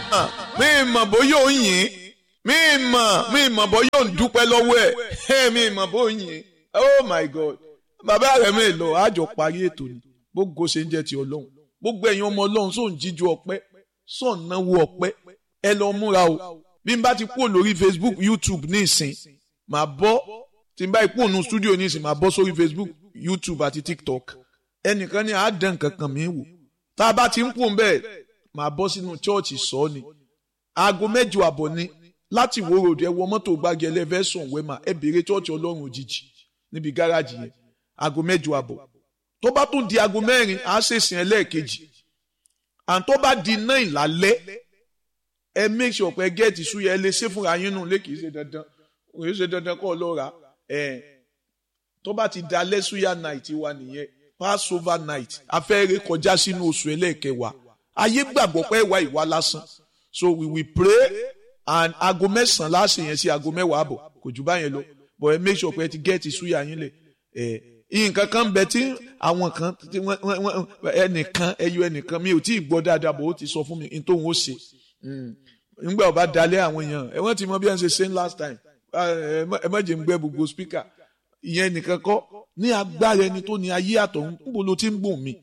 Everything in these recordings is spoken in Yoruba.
mi mọ̀ bóyá ò ń yìn mi mọ̀ mi mọ̀ bóyá ò ń dúpẹ́ lọ́wọ́ ẹ̀ mi mọ̀ bóyá ò ń yìn oh my god bàbá rẹ̀ mi lọ àjọ parí ètò ni gbogbo ṣe ń jẹ́ ti ọlọ́run gbogbo ẹ̀yin ọmọ ọlọ́run sóun jíjú ọpẹ́ sóun náwó ọpẹ́ ẹ lọ múra o bí n bá ti kúrò lórí facebook youtube ní ìsìn màá bọ́ tí n bá kúrò nù studio ní ìsìn màá bọ́ sórí facebook youtube àti tiktok ẹnìkan ní àádán kankan mi wò tá a bá ti ń kúrò bẹ́ẹ̀ màá bọ́ sínú chọ́ọ̀chì sọ ni aago mẹ́jọ àbọ̀ ni láti wo ròdù ẹ wọ mọ́tò gbági ẹlẹ́fẹ̀sùn wẹ́mà ẹ béèrè chọ́ọ̀chì ọlọ́run òjijì níbi gáràjì yẹn aago mẹ́jọ àbọ̀ tó bá tún di aago mẹ́rin á ṣèṣìn ẹlẹ́ẹ̀kejì and tó bá di náà ìlálẹ́ ẹ make sure pé gẹ́ẹ̀tì súyẹ ẹ lè ṣe fúnra yín nù lé kìí ṣe dandan kìí ṣe dandan kọ́ ọ lọ́ra ẹ tó bá ti dalẹ́ súyà night wa nìyẹn passover night afẹ́rẹ́ kọjá sínú oṣù ẹlẹ́ẹ̀kẹwàá ayé gbàgbọ́ pé ìwà ìwà lásán so we will pray and aago mẹ́sàn-án láṣẹ yẹn sí aago mẹ́wàá àbọ̀ kò jù báyẹn lọ but ẹ make sure pé ẹ ti gẹ́ẹ̀tì súyà yín lẹ̀ ẹ̀ nǹkan kan bẹ tí àwọn kan ẹnìkan ẹyọ ẹnìkan mi ò tí ì gbọ́ dáadáa bò ó ti sọ fún mi n tóun ó ṣe nígbà ọba dalẹ̀ àwọn èèyàn ẹ wọ́n ti mọ bí wọ́n ṣe ṣe last time ẹ má jẹ́ ń gbẹ́ gbogbo speaker ìyẹn nìkan kọ́ ní agbára ẹni tó ní ayé àtọ̀hún níbo ló ti ń gbòm mi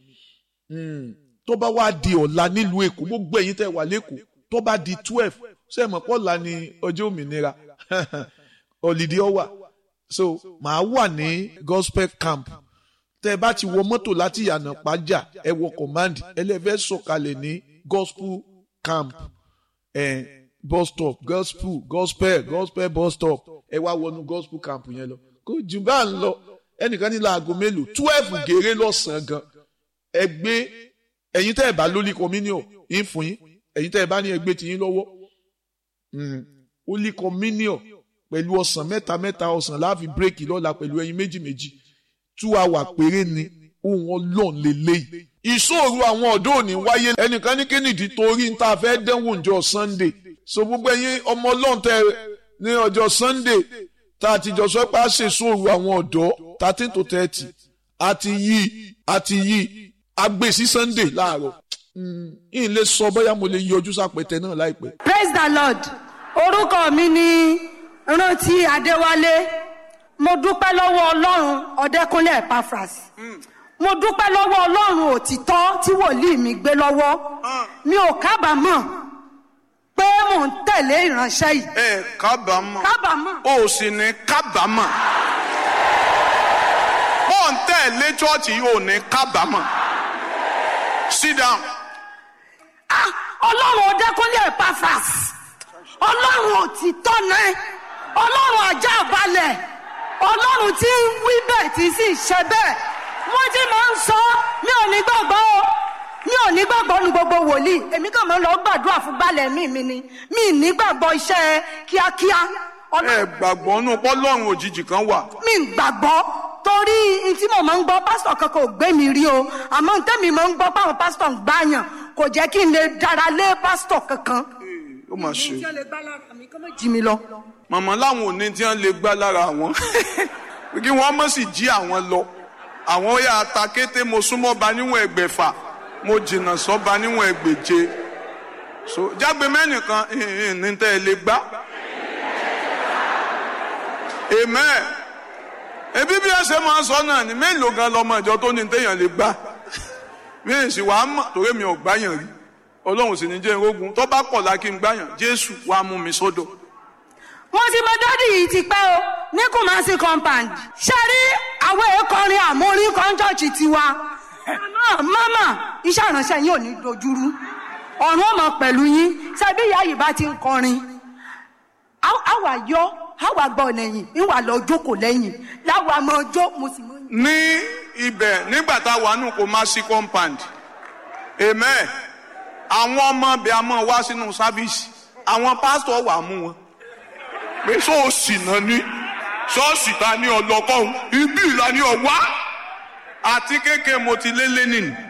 tó bá wá di ọ̀la nílùú èkó gbogbo ẹ̀yin tẹ́ wà lẹ́kọ̀ọ́ tó bá di twelve ṣé ẹ mọ̀ pọ̀ la ni ọjọ́ òmìnira holiday ọwà so màá wà ní gospel camp tẹ́ bá ti wọ mọ́tò láti yànnà pàjá ẹ wọ command ẹlẹ́fẹ́ sọ̀kalẹ̀ ní gospel camp eh, bus stop gospel gospel gospel bus stop ẹ wá wọnú gospel camp yẹn lọ kò jù bá ń lọ ẹnìkan ní láago mélòó twelve gèrè lọ́sàn-án gan ẹ gbé ẹ̀yin tẹ́ ẹ bá lólì communion yín fún yín ẹ̀yin tẹ́ ẹ bá ní ẹgbẹ́ tiyín lọ́wọ́ holy communion pẹ̀lú ọ̀sán mẹ́ta mẹ́ta ọ̀sán láàfin bírèkì lọ́la pẹ̀lú ẹyin méjì méjì two hour péré ni ohun ọlọ́run lélẹ́yìí ìṣòro àwọn ọ̀dọ́ òní wáyé ẹnìkan ní kínìdí torí ń ta fẹ́ dẹ́wò ǹjọ́ sunday so gbogbo ẹ̀yin ọmọ ọlọ́run tẹ ní ọjọ́ sunday tá a ti jọ sọ pé a ṣe ìṣòro àwọn ọ̀dọ́ thirteen to thirty àti yí àti yí agbè sí sunday láàárọ̀ yìí lè sọ bóyá mo lè yọjú sápẹ̀tẹ̀ náà láìpẹ́. praise the lord orúkọ mi ni rántí adéwálé mo dúpẹ́ lọ́wọ́ ọlọ́run ọ̀dẹ́kúnlé epaphras mo dúpẹ́ lọ́wọ́ ọlọ́run òtítọ́ tí wòlíì mi gbé lọ́wọ́ mi ò kábàámọ̀ pé mò ń tẹ̀lé ìránṣẹ́ yìí. ẹ kábàámọ̀ kábàámọ̀. o sì ní kábàámọ̀ bó ń tẹ̀lé chọ́ọ̀chì yìí ò ní kábàámọ̀ sit down. Ah, ọlọ́run ọ̀dẹ́kúnlé epaphras ọlọ́run òtítọ́ náà ọlọ́run ajá balẹ̀ ọlọ́run tí ń wí bẹ́ẹ̀ tí sì ṣe bẹ́ẹ̀ wọ́n ti máa ń sọ mi ò ní gbàgbọ́ o mi ò ní gbàgbọ́ nu gbogbo wòlíì èmi kàn máa ń lọ gbàdúrà fún balẹ̀ mi mi ni mi ì ní gbàgbọ́ iṣẹ́ kíákíá ẹ gbàgbọ́ nù pọ́lọ́run òjijì kan wà. mi ì gbàgbọ́ torí n tí mo máa ń gbọ́ pásítọ̀ kankan ò gbé mi rí o àmọ́ n tẹ́mi máa ń gbọ́ páwọn pásítọ̀ ń gbàyàn kò jẹ́ kí n lè dára lé pásítọ̀ kankan. ó mà ṣe. ìjọ lè gbá lára mi kọ́ mọ́ jí mi lọ. màmá láwọn òní tí wọ́n lè gbá lára àwọn kí wọ́n mọ̀ sí jí àwọn lọ àwọn ó yà ta kété mo súnmọ́ ba níwọ̀n ẹgbẹ̀fà mo jìnnà sọ́ ba níwọ̀n ẹgbẹ̀je so jágbe mẹ́nìkan ní tẹ́ ẹ lè gbá amen ebi bí ẹ ṣe máa ń sọ náà ni mélòó gan lọmọ ìjọ tó ní téèyàn lè gbá mi ì sì wàá mọ̀ torí mi ò gbáyàn rí ọlọ́run sì ní jẹ́ irógun tó bá kọ̀ lákì ń gbáyàn jésù wàá mú mi sọ́dọ̀. wọ́n ti mọ dádì yìí ti pẹ́ o ní kùmásí compound ṣe rí àwọn èèkọrin àmórí kọ́ńtọ́ọ̀chì tiwa mama iṣẹ́ ìránṣẹ́ yín ò ní dojúrú ọ̀run ọmọ pẹ̀lú yín ṣebí ìyá yìí bá ti ń kọrin àwa yọ àwa gbọ́ lẹ́yìn ìwà lọ jókòó lẹ́yìn láwa máa jó mo sì mọ. ní ibẹ̀ nígbà tá a wà nù kó má sí compound amen àwọn ọmọ bẹ a máa wá sínú sáfíìsì àwọn pásítọ̀ wà mú wọn pé ṣọ́ọ̀ṣì náà ní ṣọ́ọ̀ṣì ta ní ọlọ́kọ́hún ibi ìlà ní ọ̀wá àti kéèké mo ti lé lẹ́nìí